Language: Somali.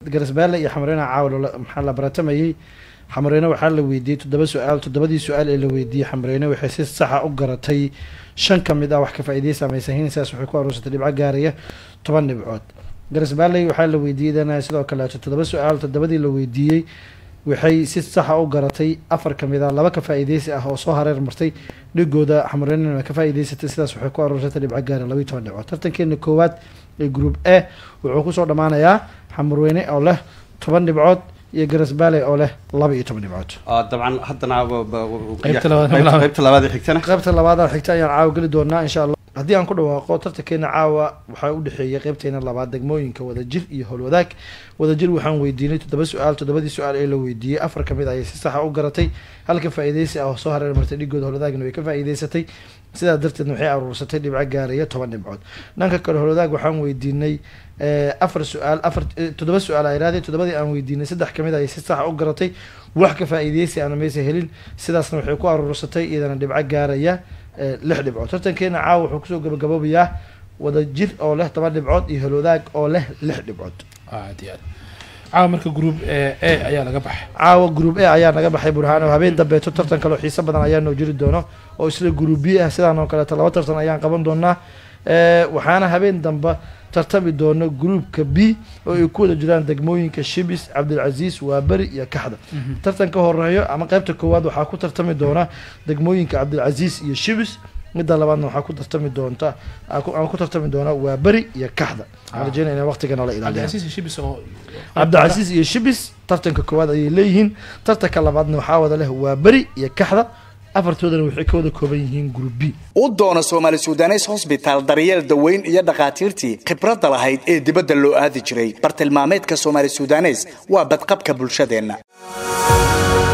garasbaale iyo xamreyne caawa maxaa la baratamayey xamreyne waxaa la weydiiyey toddoba su-aal toddobadii su-aal ee la weydiiyey xamreyne waxay si saxa u garatay shan ka mid ah wax ka faa'iideysa samaysahiin sidaas waxay ku aruursatay dhibco gaaraya toban dhibcood garasbaalley waxaa la weydiiyey dana sidoo kaleeto toddoba su-aal toddobadii la weydiiyey waxay si saxa u garatay afar ka mid ah laba ka faa'iideysi ah oo soo hareer martay dhigooda xamreynena ka faa'iideysatay sidaas waxay ku aruursatay dhibco gaara labayo toban dhibcood tartankeena koowaad ee group a wuxuu kusoo dhammaanayaa xamurweyne oo leh toban dhibcood iyo garasbaale oo leh laba iyo toban dhibcood dabcan haddana Qaybta labaad- qaybta- qaybta labaad ee xigtana qaybta labaada xigta ayaan caawa geli doonaa insha allah haddii aan ku dhawaaqo tartankeena caawa waxaa u dhexeeya qaybteena labaad degmooyinka wadajir iyo howlwadaag wadajir waxaan weydiinay toddoba su-aal toddobadii su-aal ee la weydiiyey afar ka mid ayay si saxa u garatay halka faa'iideysi ah oo soo hareer martay dhigooda howlwadaagna way ka faa'iideysatay sidaa darteedna waxay aruursatay dhibco gaaraya toban dhibcood dhanka kale howlwadaag waxaan weydiinay eh, afar su-aal afar eh, toddoba su-aal ay raadeen toddobadii aan weydiinay saddex kamid ayay si saxa u garatay wax ka faa'iideysi aana maysa helin sidaasna waxay ku aruursatay iyadana dhibco gaaraya eh, lix dhibcood tartankeena caawa wuxuu kusoo gabagaboobayaa wadajir oo leh toban dhibcood iyo howlwadaag oo leh lix dhibcood aad iyo aad caawa marka group a a ayaa laga baxay caawa group a ayaa naga baxay burhaano habeen dambeeto tartan kaleo xiiso badan ayaa noo jiri doono oo isla group b ah sidaan oo kaleeto laba tartan ayaan qaban doonaa Eh, waxaana habeen dambe tartami doono groupka b oo ay ku wada jiraan degmooyinka shibis cabdilcasiis waaberi iyo kaxda tartan ka horeeyo ama qaybta koowaad waxaa ku tartami doona degmooyinka cabdilcasiis iyo shibis midda labaadna waxaa ku tartami doonta aa ku- ama ku tartami doona waaberi iyo kaxda waxaan rajeynaya inay waqtiga noola ilaaliya cabdicasiis shibis oo cabdicasiis iyo shibis tartanka koowaad ayay leeyihiin tartanka labaadna waxaa wada leh waa beri iyo kaxda afartoodana waxay ka wada kooban yihiin group b u doono soomaali sudanes hosbitaal daryeel daweyn iyo dhakhaatiirtii khibradda lahayd ee dibadda loo aadi jiray bartilmaameedka soomaali sudanes waa badqabka bulshadeenna